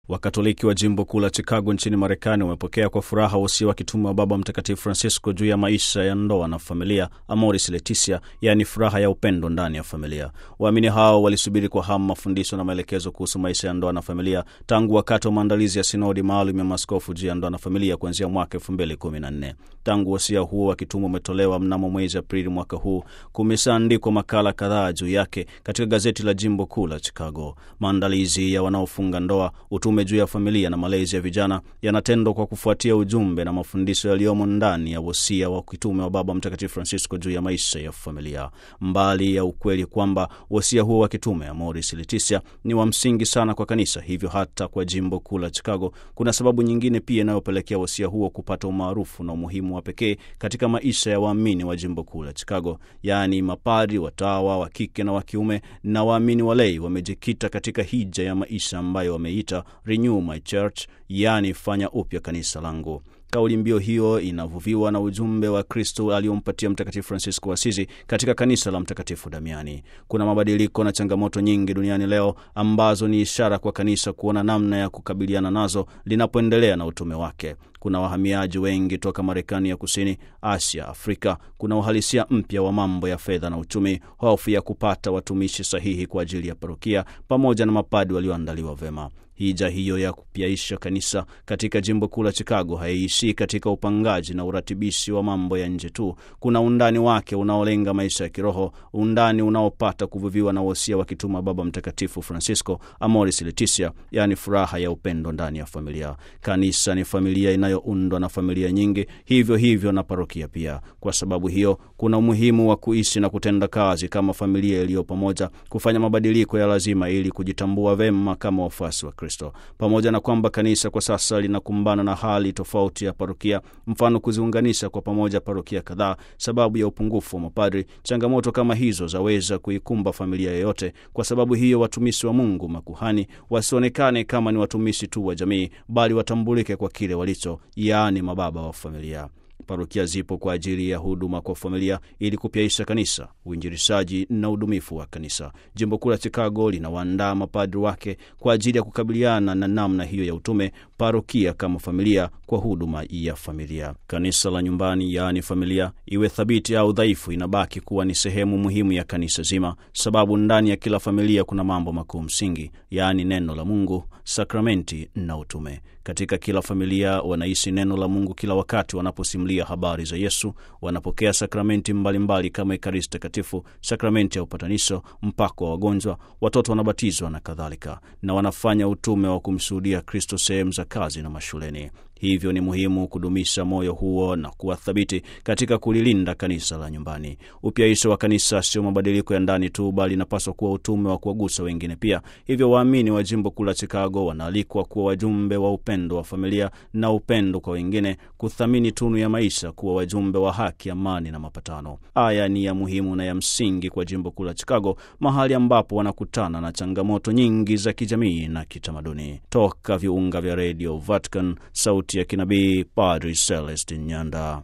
Wakatoliki wa jimbo kuu la Chicago nchini Marekani wamepokea kwa furaha wosia wa kitume wa Baba Mtakatifu Francisco juu ya maisha ya ndoa na familia, Amoris Laetitia, yaani furaha ya upendo ndani ya familia. Waamini hao walisubiri kwa hamu mafundisho na maelekezo kuhusu maisha ya ndoa na familia tangu wakati wa maandalizi ya sinodi maalum ya maaskofu juu ya ndoa na familia kuanzia mwaka 2014. Tangu wosia huo wa kitume umetolewa mnamo mwezi Aprili mwaka huu, kumeshaandikwa makala kadhaa juu yake katika gazeti la jimbo kuu la Chicago. Maandalizi ya wanaofunga ndoa, utume juu ya familia na malezi ya vijana yanatendwa kwa kufuatia ujumbe na mafundisho yaliyomo ndani ya wosia wa kitume wa Baba Mtakatifu Francisco juu ya maisha ya familia. Mbali ya ukweli kwamba wosia huo wa kitume Amoris Laetitia ni wa msingi sana kwa kanisa, hivyo hata kwa jimbo kuu la Chicago kuna sababu nyingine pia inayopelekea wosia huo kupata umaarufu na umuhimu wa pekee katika maisha ya waamini wa jimbo kuu la Chicago, yaani mapadri, watawa wa kike na wa kiume na waamini walei wamejikita katika hija ya maisha ambayo wameita Renew My Church, yaani fanya upya kanisa langu. Kauli mbiu hiyo inavuviwa na ujumbe wa Kristo aliyompatia Mtakatifu Francisco wa Asizi katika kanisa la Mtakatifu Damiani. Kuna mabadiliko na changamoto nyingi duniani leo ambazo ni ishara kwa kanisa kuona namna ya kukabiliana nazo linapoendelea na utume wake. Kuna wahamiaji wengi toka Marekani ya Kusini, Asia, Afrika. Kuna uhalisia mpya wa mambo ya fedha na uchumi, hofu ya kupata watumishi sahihi kwa ajili ya parokia, pamoja na mapadi walioandaliwa vema. Hija hiyo ya kupyaisha kanisa katika jimbo kuu la Chicago haiishii katika upangaji na uratibishi wa mambo ya nje tu. Kuna undani wake unaolenga maisha ya kiroho, undani unaopata kuvuviwa na wosia wa kituma Baba Mtakatifu Francisco, Amoris Laetitia, yaani furaha ya upendo ndani ya familia. Kanisa ni familia inayoundwa na familia nyingi, hivyo hivyo na parokia pia. Kwa sababu hiyo, kuna umuhimu wa kuishi na kutenda kazi kama familia iliyo pamoja, kufanya mabadiliko ya lazima ili kujitambua vema kama wafuasi wa Kristo. Pamoja na kwamba kanisa kwa sasa linakumbana na hali tofauti ya parokia, mfano kuziunganisha kwa pamoja parokia kadhaa sababu ya upungufu wa mapadri, changamoto kama hizo zaweza kuikumba familia yoyote. Kwa sababu hiyo, watumishi wa Mungu, makuhani, wasionekane kama ni watumishi tu wa jamii, bali watambulike kwa kile walicho, yaani mababa wa familia. Parokia zipo kwa ajili ya huduma kwa familia ili kupyaisha kanisa, uinjilishaji na udumifu wa kanisa. Jimbo kuu la Chicago linawaandaa mapadri wake kwa ajili ya kukabiliana na namna hiyo ya utume, parokia kama familia kwa huduma ya familia. Kanisa la nyumbani, yaani familia, iwe thabiti au dhaifu, inabaki kuwa ni sehemu muhimu ya kanisa zima, sababu ndani ya kila familia kuna mambo makuu msingi, yaani neno la Mungu, sakramenti na utume. Katika kila familia wanaishi neno la Mungu kila wakati wanaposimulia habari za Yesu. Wanapokea sakramenti mbalimbali mbali kama Ekaristi Takatifu, sakramenti ya upatanisho, mpako wa wagonjwa, watoto wanabatizwa na kadhalika, na wanafanya utume wa kumshuhudia Kristo sehemu za kazi na mashuleni. Hivyo ni muhimu kudumisha moyo huo na kuwa thabiti katika kulilinda kanisa la nyumbani. Upyaisho wa kanisa sio mabadiliko ya ndani tu, bali inapaswa kuwa utume wa kuwagusa wengine pia. Hivyo waamini wa jimbo kuu la Chicago wanaalikwa kuwa wajumbe wa upendo wa familia na upendo kwa wengine, kuthamini tunu ya maisha, kuwa wajumbe wa haki, amani na mapatano. Haya ni ya muhimu na ya msingi kwa jimbo kuu la Chicago, mahali ambapo wanakutana na changamoto nyingi za kijamii na kitamaduni. Toka viunga vya redio Vatican, sauti ya kinabii, Padri Celestin Nyanda.